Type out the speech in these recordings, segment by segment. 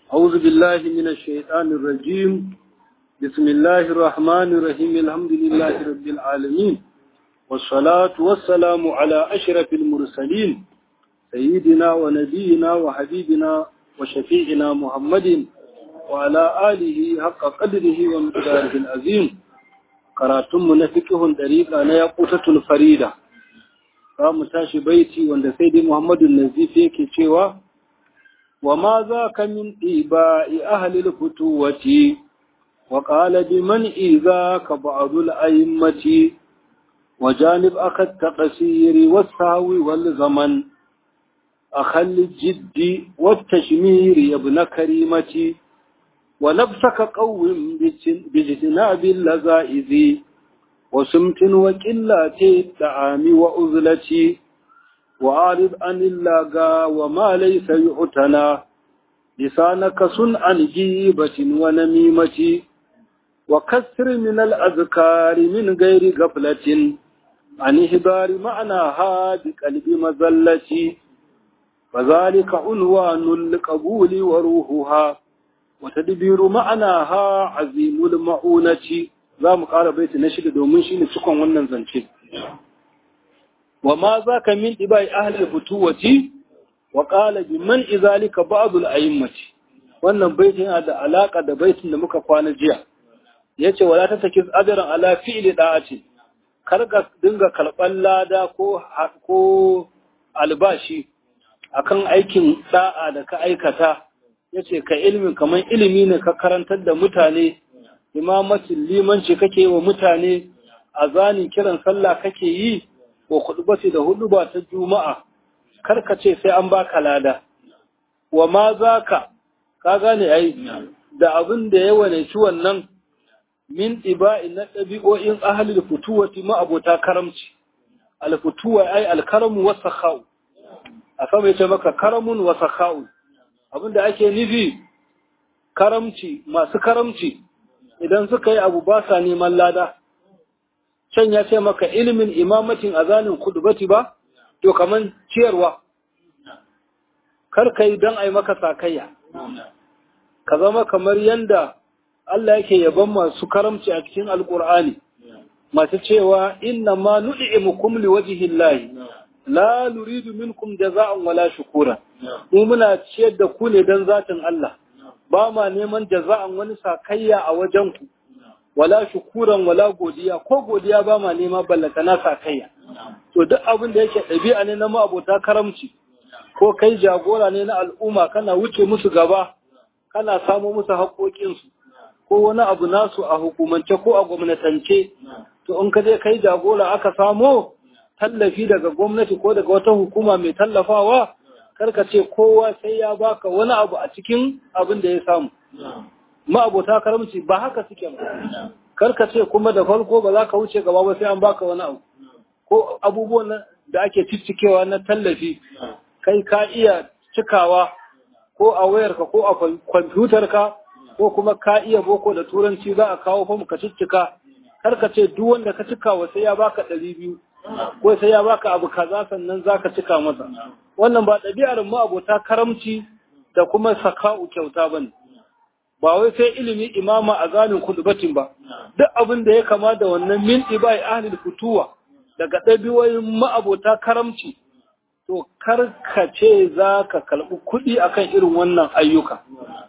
أعوذ بالله من الشيطان الرجيم بسم الله الرحمن الرحيم الحمد لله رب العالمين والصلاة والسلام على أشرف المرسلين سيدنا ونبينا وحبيبنا وشفيعنا محمد وعلى آله حق قدره ومقداره العظيم karatunmu na fikihun ɗariƙa na yaƙutatul farida za mu tashi baiti wanda sai dai muhammadu nazif yake cewa wa ma za ka min ɗiba'i ahalil fituwati wa ƙala bi man iza ka ba'adul a'immati wa janib aka taƙasiri wasawi wal zaman أخل الجد والتشمير يا ابن كريمتي ونفسك قوم باجتناب اللذائذ وسمت وكلات الطعام وأذلتي وأعرض عن اللاغا وما ليس يعتنى لسانك صن عن جيبة ونميمة وكسر من الأذكار من غير غفلة عن إهبار معناها بقلب مزلتي فذلك عنوان القبول وروحها وتدبير معناها عظيم المعونة za mu ƙara baiti na shida domin shi ne cikon wannan zance. Wa ma za ka min ɗibai ahalar fituwati wa ƙala bi man izalika ba'dul a'immati wannan baitin yana da alaƙa da baitin da muka kwana jiya yace wala ta saki ajran ala fi'li da'ati kar ka dinga karɓar lada ko ko albashi akan aikin da'a da ka aikata yace ka ilimin kaman ilimi ne ka karantar da mutane imamatin limanci kake wa mutane azani kiran sallah kake yi ko khutbati da huduba ta juma'a karka ce sai an baka lada wa ma zaka ka gane ai da abin da ya wane shi wannan min iba'i na ɗabi'o'in ahalil futuwati ma abota karamci alfutuwa ai alkaramu wasakhau a sama yace maka karamun wasakhau abinda ake nufi karamci masu karamci idan suka yi abu ba sa neman lada can ya ce maka ilimin imamatin azanin kudubati ba to kaman ciyarwa kar ka yi don a yi maka sakayya ka zama kamar yanda Allah yake yaban masu karamci a cikin alkur'ani masu cewa inna ma nu'imukum liwajhillahi la nuridu minkum jaza'an wala shukura mu muna ciyar da ku ne dan zatin Allah ba ma neman jaza'an wani sakayya a wajen ku wala shukuran wala godiya ko godiya ba ma nema ballata na sakayya to duk abin da yake ɗabi'a ne na ma'abota karamci ko kai jagora ne na al'umma kana wuce musu gaba kana samo musu haƙoƙinsu ko wani abu nasu a hukumance ko a gwamnatance to in ka je kai jagora aka samo tallafi daga gwamnati ko daga wata hukuma mai tallafawa karka ce kowa sai ya baka wani abu a cikin abin da ya samu ma'abota karamci ba haka suke ba karka ce kuma da farko ba za ka wuce gaba ba sai an baka wani abu ko abubuwan da ake ciccikewa na tallafi kai ka iya cikawa ko a wayarka ko a kwamfutarka ko kuma ka iya boko da turanci za a kawo famu ka ciccika karka ce duk wanda ka cikawa sai ya baka ɗari biyu ko sai ya baka abu kaza sannan zaka cika masa wannan ba ɗabi'ar mu abota karamci da kuma saka'u kyauta bane ba wai sai ilimi imama a zanin kudubatin ba duk abin da ya kama da wannan min ibai ahlul futuwa daga ɗabi'oyin ma'abota karamci to kar ka ce za ka kalbi kuɗi akan irin wannan ayyuka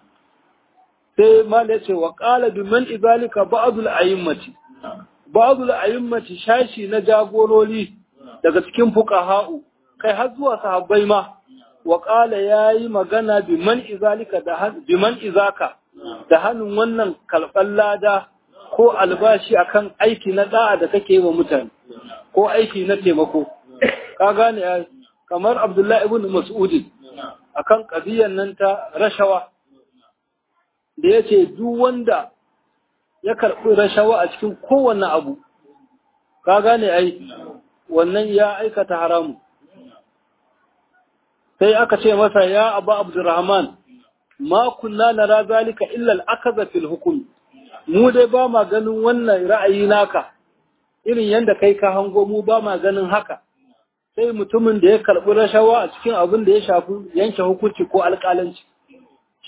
sai mala ce wa qala bi man izalika ba'dul a'immati ba'dul a'immati shashi na jagorori daga cikin fuqaha'u kai har zuwa sahabbai ma wa qala yayi magana bi man izalika da bi man izaka da hannun wannan kalban lada ko albashi akan aiki na da'a da kake yi wa mutane ko aiki na taimako ka gane kamar Abdullahi ibn Mas'ud akan qadiyan nan ta rashawa da yace duk wanda ya karɓi rashawa a cikin kowanne abu, ka gane ai, wannan ya aikata haramu. Sai aka ce masa ya abu Abdurrahman, ma kunna na razalika illal aka fil hukumi, mu dai ba ma ganin wannan ra'ayi naka, irin yadda kai ka hango mu ba ma ganin haka. Sai mutumin da ya karɓi rashawa a cikin abin da ya shafi yanke hukunci ko alƙalanci.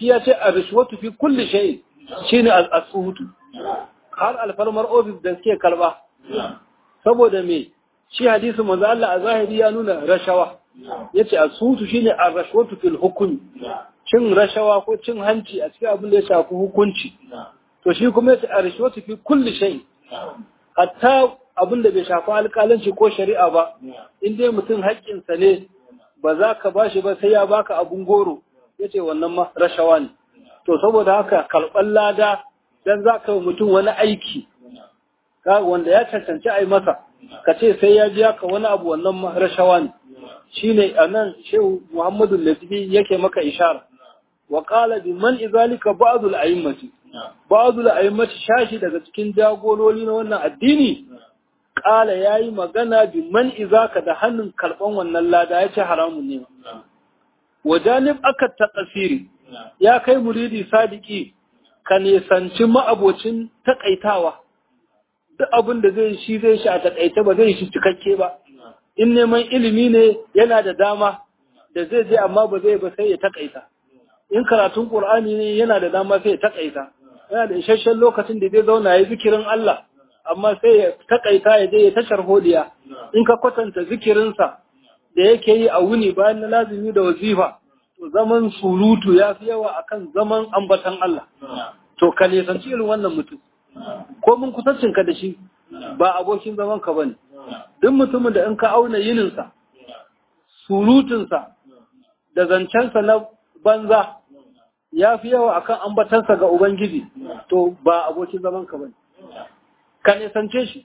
shi ya ce ar-rishwatu fi kulli shay shine as-suhutu har alfarmar ofis da suke kalba saboda me shi hadisi manzo Allah a zahiri ya nuna rashawa yace as-suhutu shine ar-rashwatu fil hukm cin rashawa ko cin hanci a cikin abin da ya shafi hukunci to shi kuma yace ar-rashwatu fi kulli shay hatta abin da bai shafi alƙalanci ko shari'a ba in dai mutum haƙƙinsa ne ba za ka ba shi ba sai ya baka abun goro ya ce wannan ma rashawa ne to saboda haka karɓar lada dan za ka mutum wani aiki wanda ya cancanci a yi masa ka ce sai ya biya ka wani abu wannan ma rashawa ne shi ne a nan shehu muhammadu lafifi yake maka ishara wa qala bi man izalika ba'dul a'immati ba'dul a'immati shashi daga cikin jagorori na wannan addini ƙala ya yi magana bi man izaka da hannun karɓan wannan lada ya ce haramun ne. Wajanib aka taƙasiri ya kai muridi sadiki ka nesanci ma'abocin taƙaitawa, duk abin da zai shi zai shi a taƙaita ba zai shi cikakke ba. In neman ilimi ne yana da dama da zai je amma ba zai ba sai ya taƙaita. In karatun Ƙur'ani ne yana da dama sai ya taƙaita. Yana da isasshen lokacin da zai zauna ya zikirin Allah. amma sai ya takaita ya je ya tashar hodiya in ka kwatanta zikirinsa da yake yi a wuni bayan na lazimi da wazifa to zaman surutu ya fi yawa akan zaman ambatan Allah to ka nisanci irin wannan mutum ko mun kusancin ka da shi ba abokin zaman ka bane duk mutumin da in ka auna yininsa surutunsa da zancensa na banza ya fi yawa akan ambatansa ga Ubangiji to ba abokin zaman ka bane ka nisance shi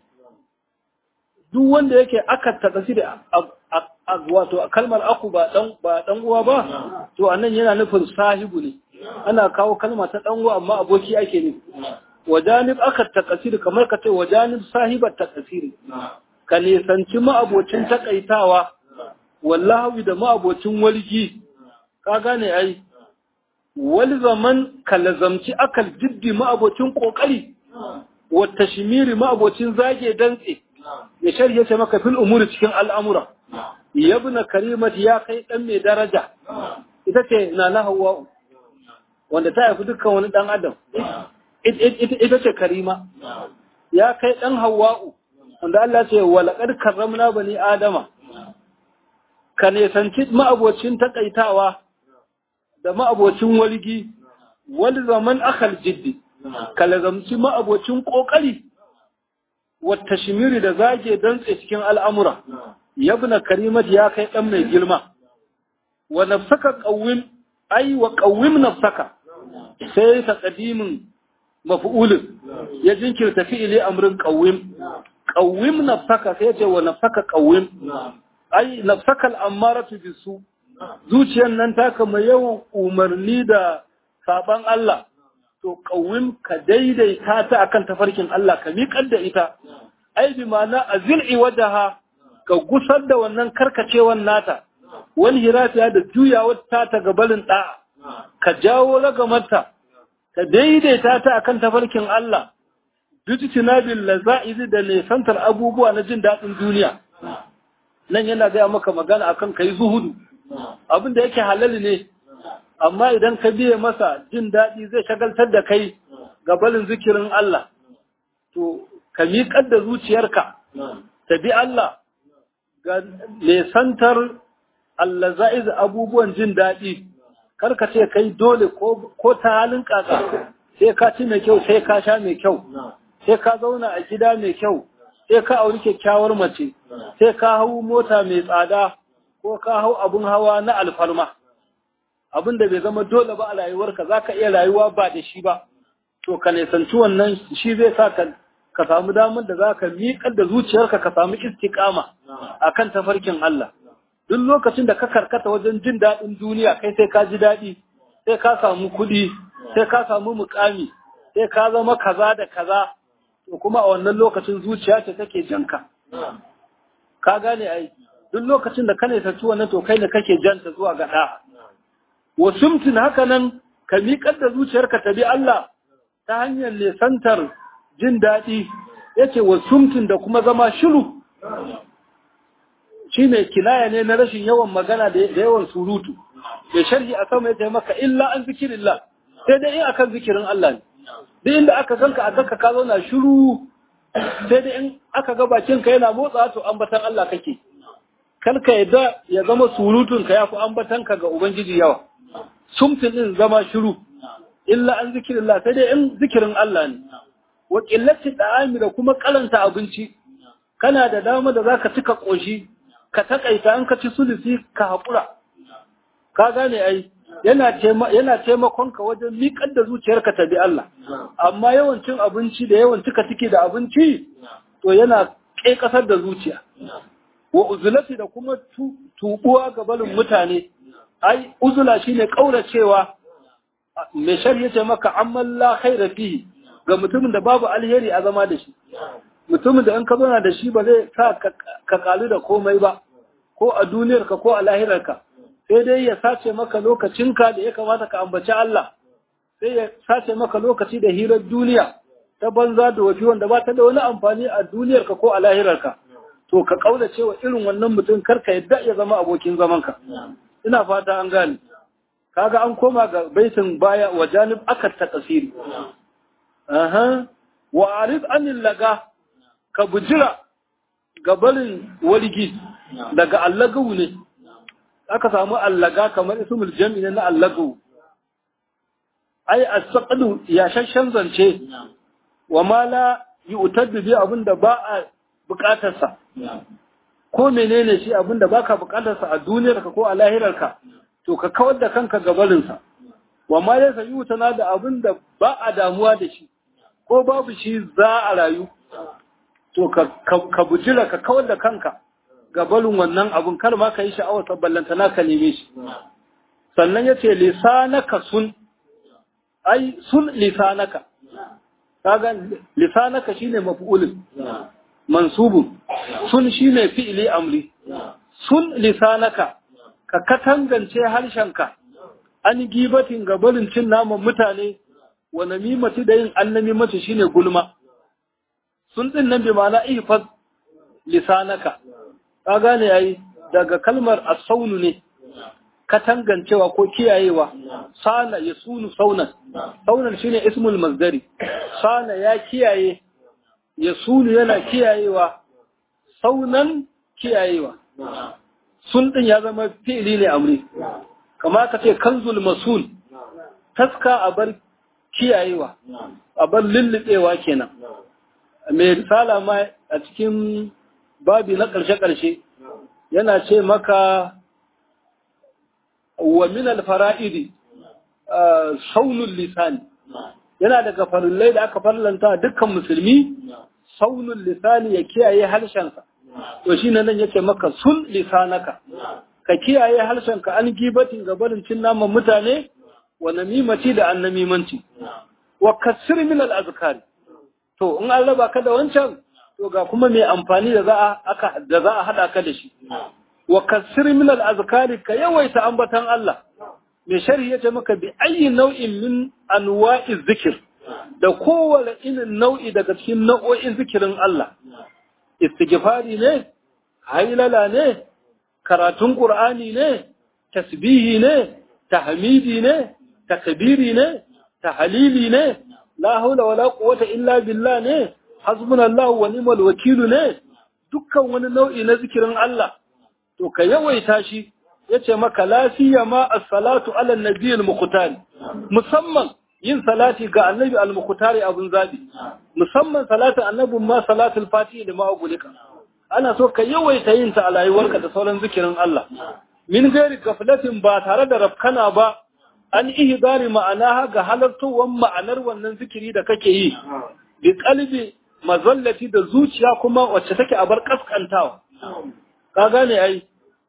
duk wanda yake aka taɗasi da wato kalmar aku ba ɗan uwa ba to anan yana nufin sahibu ne ana kawo kalma ta ɗan uwa amma aboki ake ne wajanib aka takasiri kamar ka ce wajanib sahibar takasiri ka nisanci ma'abocin takaitawa wallahi da ma'abocin walgi ka gane ai wal zaman ka lazamci akal jiddi ma'abocin kokari wata shimiri ma'abocin zage dantse ya shari'a ce maka fil umuri cikin al'amura yabna karimat ya kai dan mai daraja ita ce na na hawa'u wanda ta haifi dukkan wani dan adam ita ce karima ya kai dan hawa'u wanda Allah ce walaqad karramna bani adama ka nesanci ma'abocin takaitawa da ma'abocin walgi wani zaman akal jiddi ka lazamci ma'abocin ƙoƙari wata shimiri da zage dantse cikin al'amura yabna karimat ya kai ɗan mai girma wa nafsaka ƙawim ai wa ƙawim nafsaka sai ta ƙadimin mafi'ulin ya jinkirta fi'ili amrin ƙawim ƙawim nafsaka sai ce wa nafsaka ƙawim ai nafsakal ammaratu bisu zuciyar nan taka mai yawan umarni da saban Allah to kawim ka daidaita ta akan tafarkin Allah ka miƙar da ita ai bi ma'ana azil'i wajaha ka gusar da wannan karkacewan nata wani hirafiya da juyawar ta ta gabalin da'a ka jawo ragamarta ka daidaita ta akan tafarkin Allah bijtina bil laza'izi da nesantar abubuwa na jin daɗin duniya nan yana gaya maka magana akan kai zuhudu abin da yake halali ne amma idan ka biye masa jin daɗi zai shagaltar da kai ga balin zikirin Allah to ka miƙar da zuciyarka ta bi Allah ga nesantar Allah za'iz abubuwan jin daɗi kar ka ce kai dole ko ta halin kaka sai ka ci mai kyau sai ka sha mai kyau sai ka zauna a gida mai kyau sai ka auri kyakkyawar mace sai ka hau mota mai tsada ko ka hau abun hawa na alfarma abin da bai zama dole ba a rayuwarka za ka iya rayuwa ba da shi ba to ka nisanci wannan shi zai sa ka ka samu damar da za ka miƙar da zuciyarka ka samu istiƙama a kan tafarkin Allah duk lokacin da ka karkata wajen jin daɗin duniya kai sai ka ji daɗi sai ka samu kuɗi sai ka samu muƙami sai ka zama kaza da kaza to kuma a wannan lokacin zuciya ce take janka ka gane ai duk lokacin da ka nisanci wannan to kai ne kake janta zuwa ga ɗa wa sumtin haka nan ka miƙar da zuciyarka ta bi Allah ta hanyar nesantar jin daɗi yace wa sumtin da kuma zama shiru shi ne kinaya ne na rashin yawan magana da yawan surutu da sharhi a sama yace maka illa an zikirillah sai dai in akan zikirin Allah ne duk inda aka ganka a ganka ka zauna shiru sai dai in aka ga bakin ka yana motsa to ambatan Allah kake kar ka yadda ya zama surutun ka yafi ambatan ka ga ubangiji yawa sumtin din zama shiru illa an zikirillah sai dai in zikirin Allah ne wa qillati da'ami da kuma kalanta abinci kana da dama da zaka cika koshi ka takaita an ka ci sulusi ka hakura ka gane ai yana yana taimakon ka wajen miƙar da zuciyarka ta bi Allah amma yawan cin abinci da yawan cika ciki da abinci to yana ƙasar da zuciya wa uzulati da kuma tubuwa ga barin mutane ai uzula shine kauracewa mai shari'a ce maka amman la khaira fihi ga mutumin da babu alheri a zama da shi mutumin da in ka zauna da shi ba zai sa ka kalu da komai ba ko a duniyarka ko a lahirarka sai dai ya sace maka lokacinka da ya kamata ka ambaci Allah sai ya sace maka lokaci da hirar duniya ta banza da wafi wanda ba ta da wani amfani a duniyarka ko a lahirarka to ka kaula cewa irin wannan mutum karka yadda ya zama abokin zamanka ina fata an gane kaga an koma ga baitin baya wa janib akat ta kasiri aha wa arid anil laga ka bujira gabarin waligi daga allagawu ne aka samu allaga kamar ismul jami na allagawu ai as-saqdu ya shashan zance wa ma la yu'taddu bi abinda ba a bukatarsa ko menene shi abinda baka bukatarsa a duniyarka ko a lahirarka to ka kawar da kanka gabarinsa wa ma laysa yutana da abinda ba a damuwa da shi ko babu shi za a rayu to ka bujira ka kawar da kanka gabarin wannan abun kar ma ka yi sha'awar sabballanta na ka neme shi sannan ya ce lisanaka sun ai sun lisanaka kaga lisanaka shine maf'ulun mansubun sun shine fi'ili amri sun lisanaka ka katangance harshenka an gibatin gabarin cin naman mutane wa namimati da yin annamimati shine gulma sun din nan bi ma'ana ihfaz lisanaka ka gane yayi daga kalmar as-saunu ne katangancewa ko kiyayewa sana ya sunu saunan saunan shine ismul masdari sana ya kiyaye ya sunu yana kiyayewa saunan kiyayewa sun din ya zama fi'ili ne amri kama ka ce kanzul masul taska a bar kiyayewa a bar lullubewa kenan mai risala ma a cikin babi na ƙarshe-ƙarshe yana ce maka wa min alfara'idi saunul lisani yana daga farillai da aka farlanta dukkan musulmi saunul lisani ya kiyaye harshensa to shi nan yace maka sun lisanaka ka kiyaye harshenka an gibatin gabarin cin naman mutane wa namimati da annamimanci wa kasir min al-azkari to in an raba ka da wancan to ga kuma mai amfani da za a aka da za a hada ka da shi wa kasir min al azkari ka yawaita ambatan Allah mai sharhi yace maka bi ayi nau'in min anwa'i zikir da kowane irin nau'i daga cikin nau'o'in zikirin Allah istighfari ne hailala ne karatun qur'ani ne tasbihi ne tahmidi ne takbiri ne tahlili ne la haula wala quwwata illa billah ne hasbunallahu wa ni'mal wakilu ne dukkan wani nau'i na zikirin Allah to ka yawaita shi yace maka lafiya ma as-salatu ala an-nabiy al-muqtar musamman yin salati ga annabi al-muqtar abun zabi musamman salatin annabin ma salatul fatihi da ma'ugulika ana so ka yawaita yin ta a rayuwarka da sauran zikirin Allah min gairi gaflatin ba tare da rafkana ba an ihdari ma'anaha ga halartowar ma'anar wannan zikiri da kake yi bi qalbi mazallati da zuciya kuma wacce take a bar kaskantawa ka gane ai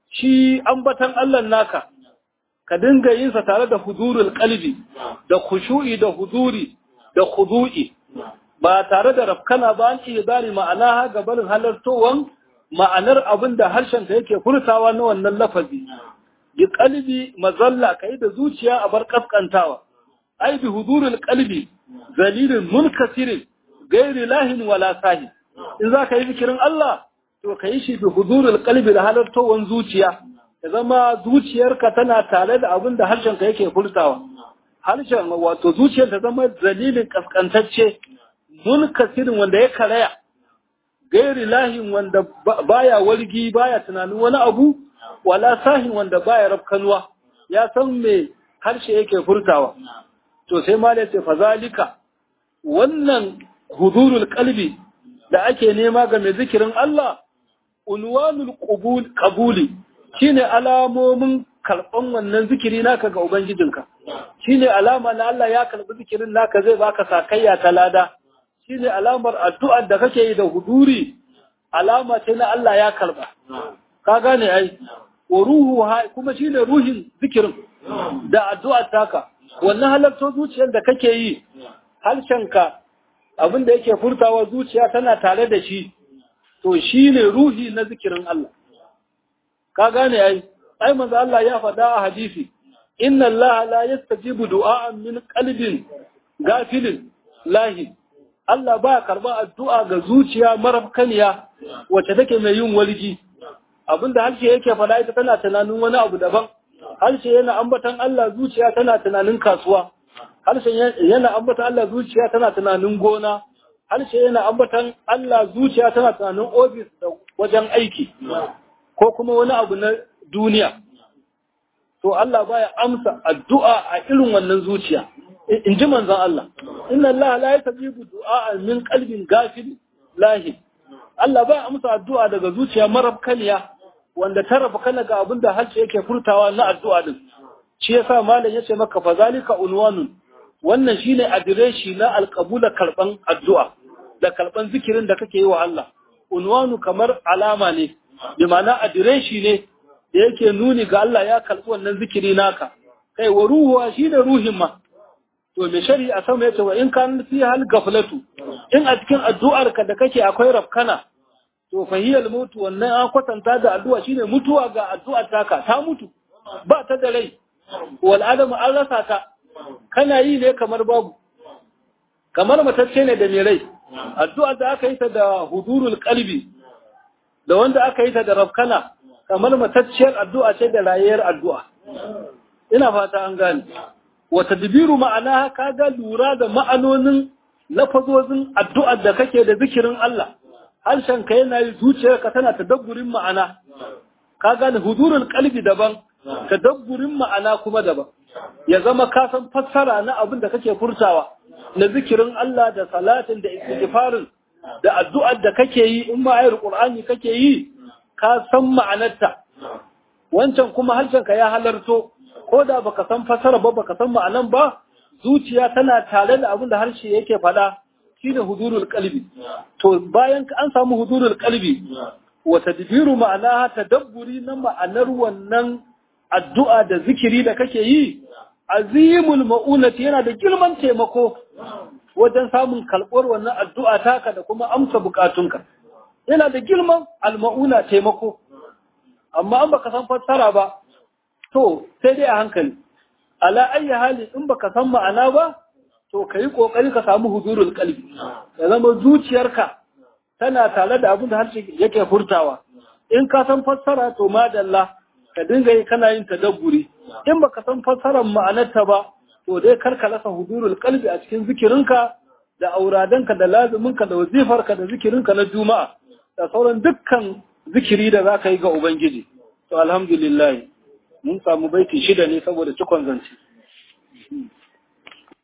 shi ambatan Allah naka ka dinga yin sa tare da hudurul qalbi da khushu'i da huduri da khudu'i ba tare da rafkana ba an ihdari ma'anaha ga barin halartowan ma'anar abin da harshen ka yake furtawa na wannan lafazi bi qalbi mazalla kai da zuciya a bar kaskantawa ai bi hudurul qalbi zalilin munkasirin gairi lahin wala sahi in za ka yi zikirin Allah to ka yi shi bi hudurul qalbi da halartowan zuciya ya zama zuciyarka tana tare da abin da harshenka yake furtawa harshen wato zuciyar ta zama dalilin kaskantacce munkasirin wanda ya karaya gairi lahin wanda baya walgi baya tunanin wani abu wala sahin wanda baya rafkanuwa ya san me harshe yake furtawa to sai ma ce fazalika wannan hudurul qalbi da ake nema ga mai zikirin Allah unwanul qubul qabuli shine alamomin karban wannan zikiri naka ga ubangijinka shine alama na Allah ya karbi zikirin naka zai baka sakayya ta lada shine alamar addu'ar da kake yi da huduri alama ce na Allah ya karba ka gane ai wa ruhu kuma shine ruhin zikirin da addu'ar taka wannan halartar zuciyar da kake yi harshenka abin da yake furtawa zuciya tana tare da shi to shine ruhi na zikirin Allah ka gane ai ai manzo Allah ya faɗa a hadisi inna Allah la yastajibu du'a'an min qalbin gafilin lahi Allah ba karba addu'a ga zuciya marafkaniya wacce take mai yin walji abinda harshe yake faɗa ita tana tunanin wani abu daban harshe yana ambatan Allah zuciya tana tunanin kasuwa harshe yana ambatan Allah zuciya tana tunanin gona harshe yana ambatan Allah zuciya tana tunanin ofis da wajen aiki ko kuma wani abu na duniya to Allah baya amsa addu'a a irin wannan zuciya in ji manzon Allah inna Allah la yastajibu du'a min qalbin gafil lahi Allah baya amsa addu'a daga zuciya marabkaniya wanda ta rafa kana ga abin da harshe yake furtawa na addu'a din shi yasa malam yace maka fa zalika unwanun wannan shine adireshi na alqabula karban addu'a da karban zikirin da kake yi wa Allah unwanu kamar alama ne bi ma'ana adireshi ne da yake nuni ga Allah ya karbi wannan zikiri naka kai wa ruhuwa shine ruhin ma to me shari'a sama yace wa in kan fi hal gaflatu in a cikin addu'ar ka da kake akwai rafkana to fahiyal mutu wannan an kwatanta da addu'a shine mutuwa ga addu'ar taka ta mutu ba ta da rai wal adamu an rasa ta kana yi ne kamar babu kamar matacce ne da mai rai addu'ar da aka yi ta da hudurul qalbi da wanda aka yi ta da rafkana kamar matacciyar addu'a ce da rayuwar addu'a ina fata an gane wa tadbiru ma'ana ka ga lura da ma'anonin lafazozin addu'ar da kake da zikirin Allah harshen ka yana yi zuciyarka tana tadabburin ma'ana ka gane hudurul qalbi daban tadabburin ma'ana kuma daban ya zama ka san fassara na abin da kake furtawa na zikirin Allah da salatin da istighfarin da addu'ar da kake yi in ma ayar qur'ani kake yi ka san ma'anarta wancan kuma harshen ka ya halarto ko da baka san fassara ba baka san ma'anan ba zuciya tana tare da abin da harshe yake faɗa shine hudurul qalbi to bayan an samu hudurul qalbi wa tadbiru ma'ana tadabburi na ma'anar wannan addu'a da zikiri da kake yi azimul ma'unati yana da girman taimako wajen samun kalɓar wannan addu'a taka da kuma amsa bukatunka yana da girman alma'una taimako amma an baka san fassara ba to sai dai a hankali ala ayyi hali in baka san ma'ana ba to ka yi ƙoƙari ka samu hudurul kalbi ya zama zuciyarka tana tare da abin da harshe yake furtawa in ka san fassara to madalla ka dinga yi kana yin tadabburi in baka san fassarar ma'anarta ba to dai kar ka rasa hudurul kalbi a cikin zikirinka da auradanka da lazuminka da wazifarka da zikirinka na juma'a da sauran dukkan zikiri da za ka yi ga ubangiji to alhamdulillah mun samu baiti shida ne saboda cikon zance